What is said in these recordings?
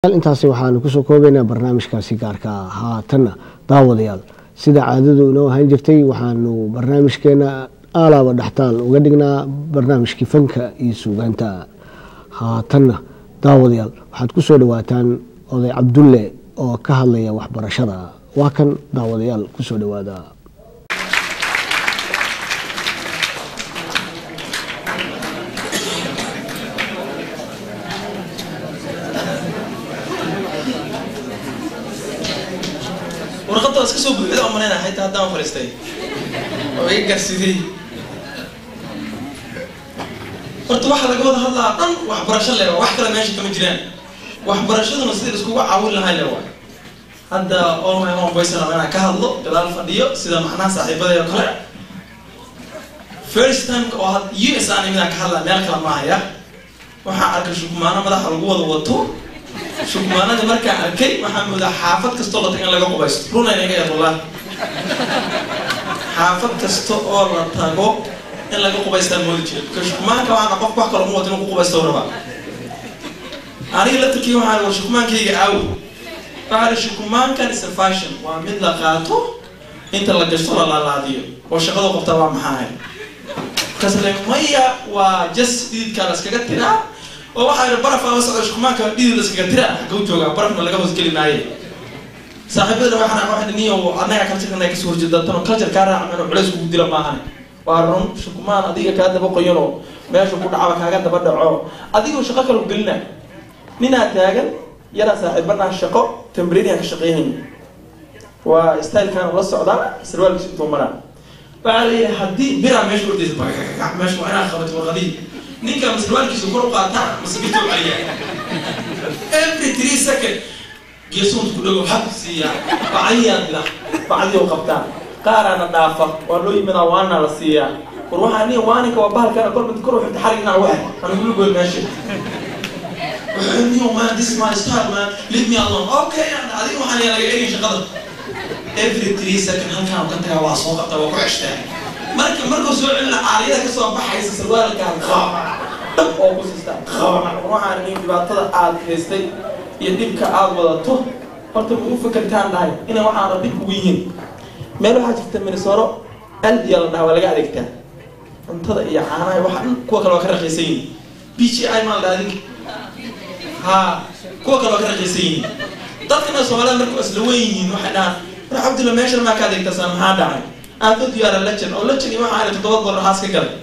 intaasi waxaanu kusoo koobaynaa barnaamijkaasi gaarka ah haatanna daawadayaal sida caadadu inoo ahaan jirtay waxaanu barnaamijkeena aalaaba dhextaal uga dhignaa barnaamijkii fanka iyo suugaanta haatanna daawadayaal waxaad ku soo dhawaataan oday cabdulle oo ka hadlaya waxbarashada waa kan daawadayaal kusoo dhawaada warqadda waa iska soo buuxda oo malayna xitaa haddaan fariistay oo iga gaarsiiyey horta waxaa laga wada hadlaa dhan waxbarasho le wax kale meesha kama jiraan waxbarashaduna sidii iskugu caawin lahay le waa hadda all my home boys raba inaan ka hadlo gadaal fadhiyo sida macnaha saaxiibadey oo kale first time oo had u s aan imidaan ka hadlaa meel kale maahaya waxaa arkay shukmaano madaxa lagu wada wato shukmaanada markaan arkay waxaa moodaa xaafad kastoo la tago in laga qubaysto runayna iga yar wallah xaafad kasta oo la tago in laga qubaystaan moodi jira ka shukmaanka waxaana qof wax kale uma wata inuu ku qubaysto rabaa aniga laftarkii waxaa war shukmaankayga aawo waxaa shukmaankan is a fashion waa mid la qaato inta la gashto la laalaadiyo oo shaqadu qabtaa waa maxaa kasle maya waa just dhididkaa la iskaga tiraa oo waxaa yidhi baraf ama socdo shukmaanka dhidid la iskaga tira xagga u joogaa barafna laga hoosgeli maaye saaxiibadana waxaan waxay niyo annaga culture kasoo horjeeda tan culture kaa raaca inuu culays kugu dila maahan waa run shukmaan adiga kaa daba qoyanoo meesha ku dhacaba kaaga daba dhaco adigoo shaqo kale gelina ninaa taagan yaraa saaxiibanaa shaqo tambriinian ka shaqeynayn waa stylekan la socdaa sarwaalkiisa intuu maraa waxaa leeyahay haddii biraa meesha ordaysa meesha waa inaa qabato warqadii ninka masarwaalkiisa kor u qaataa masabirtoo caliya every three second geesuunta ku dhago hab siiya bacdiyaa dila bacdioo qabtaa qaaraana dhaafa waa loo yimidaa waana la siiyaa war waxaa niya waaninka waa bahalkana kor mid kor xigta xarigna wax anigula goy meesha niyo man this is my style man leave me alone okay adiga waxaan yaa laga egay shaqada every three second halkaan ka tagaa waa soo qabtaa waa ku ceshtaa marka markuu soo celina caaliyada kasoo baxaysa sarwaalkaan dhab oo ku siistaa waxaan nin dhibaatada aad haystay iyo dhibka aad wadato horta ma u fakertaan dhahay inay waxaana dhib ugu yihiin meel waxaa jirta minisoro aldiya la dhaha waa laga adeegtaa cuntada iyo caanaha waxa dhan kuwa kale waa ka raqiisan yihin b g i maa la dhaha adinka ha kuwa kale waa ka raqiisan yihin dadkana soomaalida marka isla weyn yihiin waxay dhahaan war cabdilla meeshan maa ka adeegtasaa maxaa dhacay aadod yaara lejan oo lejan iyo waxaa toddoba dollar haas ka galay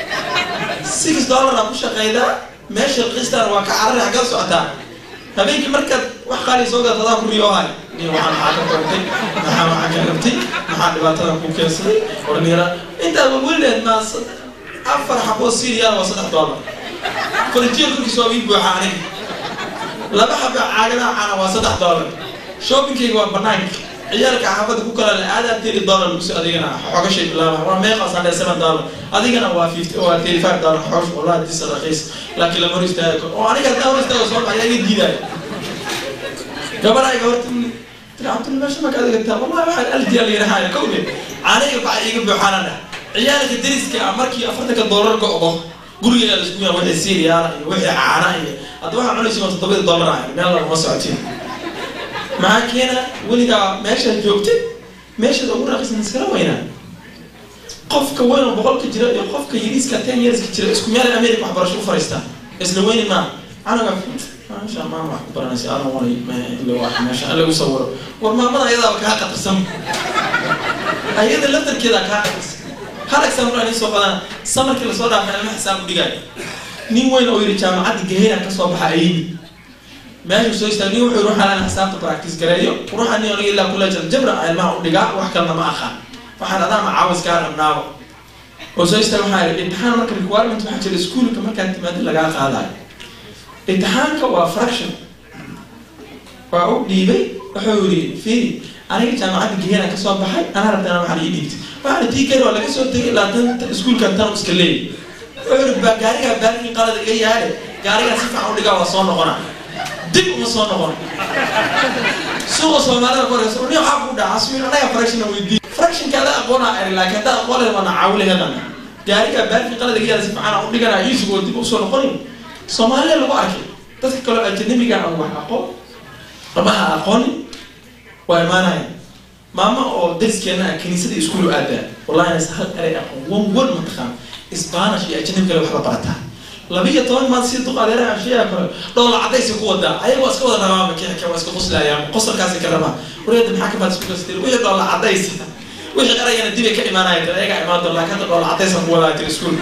six dollar aa ku shaqaydaa meesha raqiistaan waa ka carari xaggaa socotaa habeenkii markaad wax qaali soo gadato adaa ku riyoohay ni waxaa maxaa ka qortay maxaa waxaa ka rabtay maxaa dhibaatadan ku keensaday ornira intaad welileed maa afar xaboo siriyaal waa saddex dollar farijiya korkiisa waa wiil buuxa aniga laba xaba caagadaha caana waa saddex dollar shoppingkayga waa banaanka ciyaalka xaafadda ku kala le aadaa thirty dollar laguso adigana xooga shay bilaaba waa meeqaas aan seven dollar adigana waa fifty waa thirty five dollar xoosh wallahi disa raqiis laakiin lama hor istaaga karo oo aniga haddaan hor istaago soo baxaya iga diidaayo gabadhayga horta tiracabtul meesha maka adeegtaa wallahi waxaan aldiya la yidhaahaya kowde caaniga baxa iiga buuxaana dhah ciyaalka dariska ah markii afartanka dollar go'do guriga la isku yaa wixii siiriyaala iyo wixii caana iyo hadda waxaa cunaysa waa toddobada dollar ah meel laguma socotiin maxaa keena weligaa meeshaad joogtid meeshaad ugu raqisan iskala weynaa qofka weyn oo boqolka jira iyo qofka yariiska ten yearska jira isku meel america waxbarasho u fariistaa isla weyni maa anaga maasha maama wax ku baranaysa adan wanay ila wax meesha alla u sawiro war maamada ayadaaba kaa qatarsan ayada laftarkeeda kaa qatarsan hal example aan soo qadana samarkii lasoo dhaafay ilma xisaab u dhigaayo nin weyn oo yidhi jaamacadda gaheyna kasoo baxa ayimi meesha soo istaag nin wuxuu yidhi waxaan xisaabta practice gareeyo ruuxa nin aniga ilaa kula jira jabra ilmaha u dhigaa wax kalena ma aqaan waxaan adaa macaawis kaa rabnaaba oo soo istaag waxaa yidhi imtixaan marka requirement waxaa jira iskuulka markaad timaado lagaa qaadayo imtixaanka waa fraction waa u dhiibay wuxuu yidhi fiiri aniga jaamacadda gehena kasoo baxay anaa rabtana waxaan ii dhiibtay waxaan tii kari waa laga soo tegay ilaa tan iskuulkan tan iska leeyay wuxuu yidhi gaarigaa baarkii qalada iga yaadhe gaarigaa si fiican u dhigaa waa soo noqonaa dib uma soo noqon suuqa soomaalida koraysa ni waxaa ku dhaca sui anaga fractiona weydii fractionka ada aqoona eri laakiin haddaa aqoonay waana caawilahedana gaariga baarkii qalada iga yaada si fiican u dhiganaa iisugoo dib usoo noqonin soomaaliya lagu arkay dadka kaloo ajanabiga aan wax aqoon ama ha aqoonin waa imaanaya maamo oo dariskeena ah kiniisada iskuulu aadaa wallahi nas hal eray aqoon wan wan mataqaan isbaanish iyo ajnabi kale waxba barataa labiyo toban maad si duq adeeraha ashiyaa kale dhoola cadaysi ku wadaa ayagoo iska wada rabaa makiixka waa iska qoslayaa qosolkaasi ka rabaa wareeda maxaa ka baad isku gastir wixii dhoola cadaysa wixii erayana dibay ka imaanaya dad ayaga imaan doon laakiin hadda dhoola cadaysan ku wadaa jira iskuul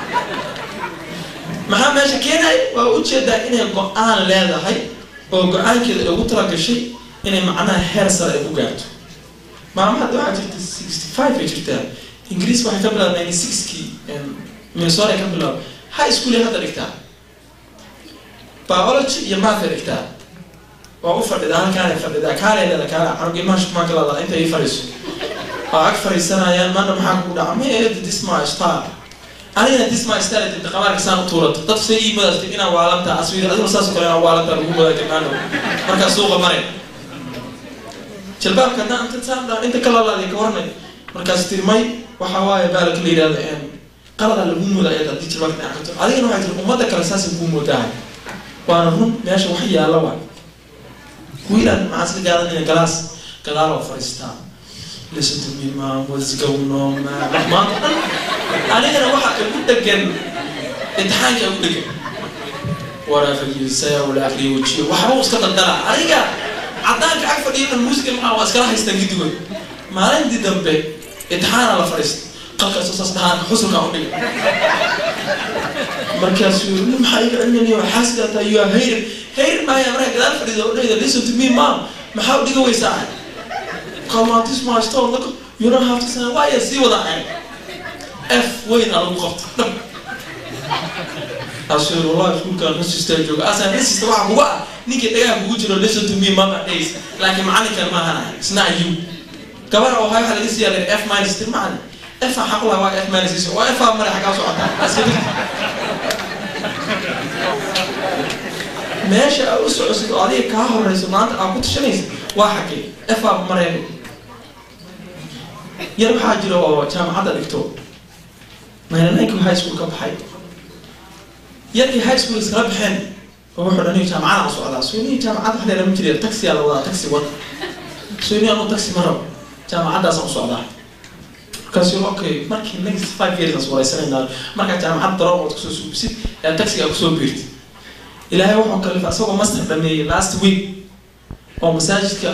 maxaa meesha keenay waa ujeedaa inay go-aan leedahay oo go-aankeeda ugu talagashay inay macnaha heer sare ay ku gaarto maama hadda waxaa jirta sixty five ay jirtaa ingiriis waxay ka bilaabda ninety sixkii minnesota ay ka bilaabda high school ay hadda dhigtaa biology iyo math ay dhigtaa waa u fadhidaa halkaanay fadhidaa kaalay leeda kaala canug ilmaha shukmaanka lada inta ii fadhiiso waa ag fadhiisanayaan mana maxaa kugu dhaca ma eeda disma star anigana disma star tinta qabaarka saan u tuurato dad say ii madaastay inaan waalantaa aswiir adiguna saas oo kale inaan waalantaa lagu madaa jirnaano markaa suuqa maray jalbaabka haddaan inta saan dhaa inta kalalaadi ka warnay markaas tiri may waxa waaye baalaka la yidhahda qalada lagu moodaa iyada haddii jalbaabka dhinac karto adigana waxay tiri ummadda kale saasay kuu moodahay waana run meesha wax yaalla waay wiilaan maxaa iska gaadanaya galaas gadaal oo fadhiistaa listen to me mom what's going on man maanta dhan anigana waxa igu dhegan imtixaanka igu dhegan whatever you say I will agree with you waxba iska daldala aniga caddaanka ag fadhiya muusiga maxaa waa iskala haystaan gidigood maalintii dambe imtixaana la fadhiista qalkaasoo saas dhahaan xusulka u dhiga markaasuu yiri maxaa iga cilminayo waxaa sidaa taa you are hayr hayr maaya markaa gadaal fadhiida u dhahda listen to me mom maxaa u dhiga weysaa come on this my store look you don't have to say why ya sii wada ahay f weyn aa lagu qabta dhab asuu yiri wallahi iskuulka nasista jooga asan nasista waxaa kuga ah ninkii dhagaha kugu jiro listen to me mama days laakiin macalinkan maahan ahay it's not you gabar oo hay waxaa laga sii yaalay f minus tir macalin f xaq laha waa f minus is waa f aa mare xagaa socotaa iska dhig meesha aa u socosid oo adiga kaa horeyso maanta aa ku tashanaysa waa xagee f aa mareen yar waxaa jira oo jaamacadda dhigto ninety high school ka baxay yarkii high school iskala baxeen oo wuxuu dhaniyo jaamacada aan socdaa soonihi jaamacadda waxaa lama jiriya taxi aa la wadaa taxi wad sooni anu taxi ma rabo jaamacaddaasaan u socdaa markaasi okay markii next five years aan wareysanayna markaa jaamacad daroon ood kusoo suubisid ee taxiga kusoo biirtid ilaahay wuxuu kalifa asagoo master dhameeyey last week oo masaajidka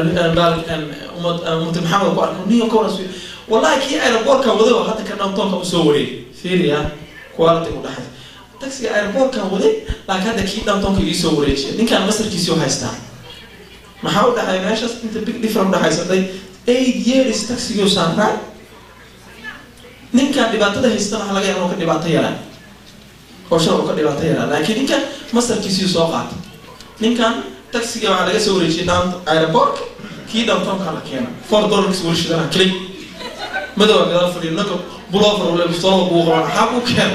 umati maxamed ku arko niyo kawaras wallahi kii aeroboortka waday oo hadda ka downtownka usoo wareey fiiriya quality u dhaxay taxiga aeroboortkan waday laakiin hadda kii downtownka iisoo wareejiya ninkaan masterkiisii u haystaa maxaa u dhaxay meeshaas inta big different udhaxaysaday eight years taxigii saarnaa ninkaan dhibaatada haystana waxa laga yaaba inuu ka dhibaato yaraa oo shal uu ka dhibaato yaraa laakiin ninkan masterkiisii soo qaata ninkan taxiga waxaa laga soo wareejiyay down aeroportka kii downtownka la keena four dollarkis warshadana click madowga gadaal fadhiyo ninka bulover ule bustoola kugu qaban maxaa kuu keena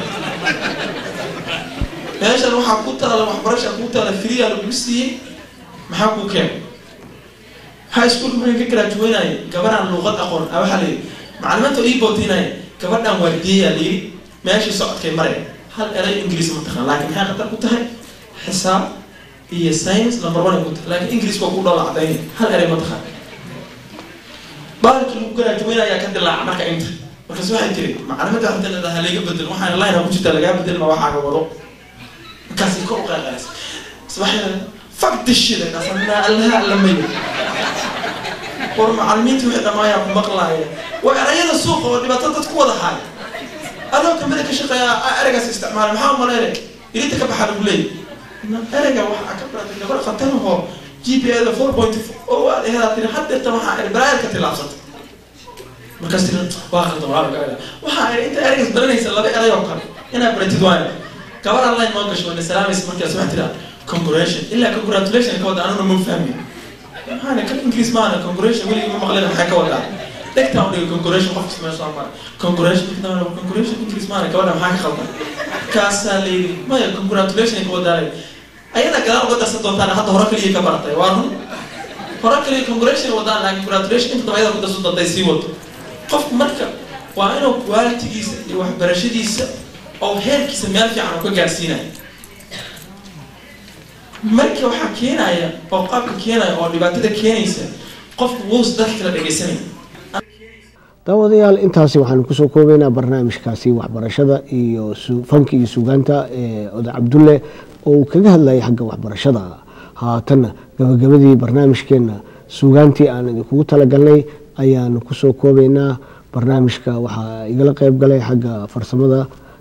meeshan waxaa ku taala waxbarasha ku taala free lagu siiyey maxaa kuu keena high schoolka markay ka graduaynaya gabaraan luuqad aqoon a waxaa layidhi macalimaanta ii bootinaya gabadhan waardiyeyaa layidhi meeshii socodkay maraya hal eray ingiriis ma taqaan laakiin maxay khatar ku tahay xisaab iyo science number one ay ku tahay laakiin ingiriis waa ku dhola cadaynay hal eray ma taqaan baalkii lagu graduaynaya ka dilaaca marka inta markaas waxay tiri macalimada hadda leedaha laga bedel waxaan line ku jirta lagaa bedel ma waxaaga wado markaasay kor u qeeqeys subaxyada fuck this shit dhasanaa allaha allamayo war macalimiintii wixii dhamaayaa ku maqlaaya waa erayada suuqa oo dhibaato dad ku wada haaya adoo kamida ka shaqeeya ereygaas isticmaala maxaa umaleynay ilinta ka baxaa lagu leeyay ereyga waxaa ka baratay gabar khatarahoo g p a da four point o aad ehedaa tiri haddeerta waxaa eri baraayar ka tilaabsatay markaas tiri waa khaldan waa laga waxaa eri inta ereygaas baranaysa laba erey oo kale inaad baratid waaya gabar online noo gasho wayna salaamaysa markaas waxaa tira congratulation ilaa congratulation ka wada anuna ma fahmin maxaana kan ingiriis maana congratulation weligii ma maqlin maxay ka wadaa dhegtaan udhiga congratulation qofkas meesha soo mara congratulation congratulation ingiriis maana gabadha maxaa ka khaldan kaasaa layidhi maya congratulation ka wadaa ayada gadaal uga darsan doontaan hadda hore kaliya ka baratay waa run hore kaliya congratulation wadaan laakiin congratulation inta daba ayada ku darsan doonta sii wado qofku marka waa inuu qualitigiisa iyo waxbarashadiisa oo heerkiisa meel fiican uu ka gaarsiinayo marka waxaa keenaya oo qaabka keenaya oo dhibaatada keenaysa qofku wuus dadka kala dhegaysanaya daawadayaal intaasi waxaanu kusoo koobeynaa barnaamijkaasi waxbarashada iyo fanka iyo suugaanta ee oday cabdulle oo uu kaga hadlayay xagga waxbarashada haatanna gabagabadii barnaamijkeenna suugaantii aan idinkugu talagalnay ayaanu kusoo koobeynaa barnaamijka waxaa igala qeyb galay xagga farsamada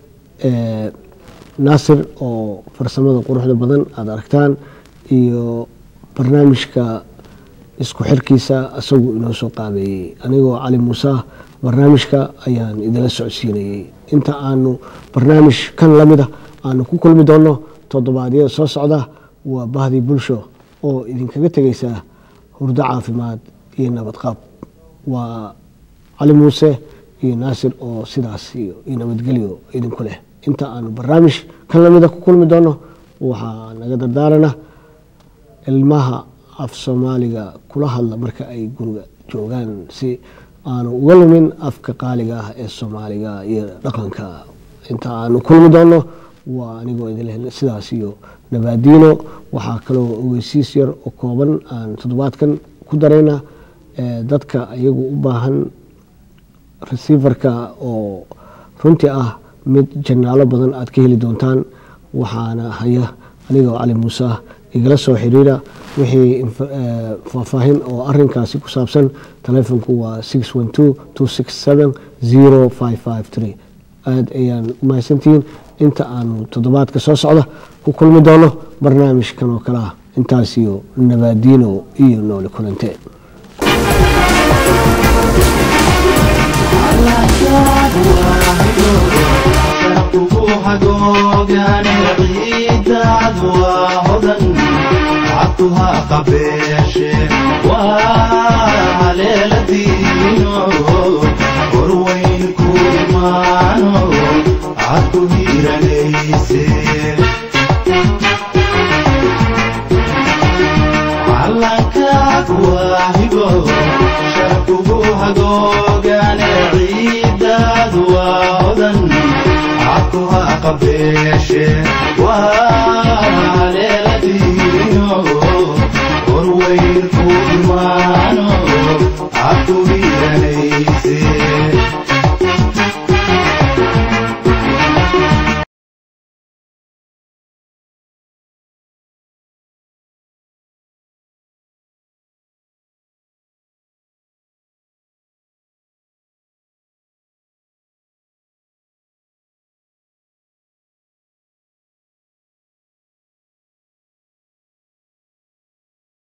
naasir oo farsamada quruxda badan aada aragtaan iyo barnaamijka isku xirkiisa isagu inoo soo qaabeeyey anigoo cali muuse barnaamijka ayaan idinla socodsiinayey inta aanu barnaamij kan lamida aanu ku kulmi doonno toddobaadyada soo socda waa bahdii bulsho oo idinkaga tegaysa hurdo caafimaad iyo nabadqaab waa cali muuse iyo naasir oo sidaas iyo nabadgelyo idinku leh inta aanu barnaamij kan lamida ku kulmi doonno waxaa naga dardaarana ilmaha af soomaaliga kula hadla marka ay guriga joogaan si aanu uga lumin afka qaaliga ah ee soomaaliga iyo dhaqanka inta aanu kulmi doonno waa anigoo idinleh sidaas iyo nabaadiino waxaa kaloo ogeysiis yar oo kooban aan toddobaadkan ku darayna dadka iyagu u baahan receiverka oo runtii ah mid janaalo badan aad ka heli doontaan waxaana haya anigoo cali muuse igala soo xiriira wixii faahfaahin oo arinkaasi ku saabsan taleefonku waa aad ayaan u mahadsantihiin inta aanu toddobaadka soo socda ku kulmi doono barnaamijkan oo kale ah intaasiyo nabaadiino iyo noole kulante عطها قبيش وهليلتينو وروين كورمانو عطو هيرانيسي علنكاك واهبو شرقبو هقوغان عيداد وهدن عطها قبيش وهليلتينو وروين كورمانو عطو هيرانيسي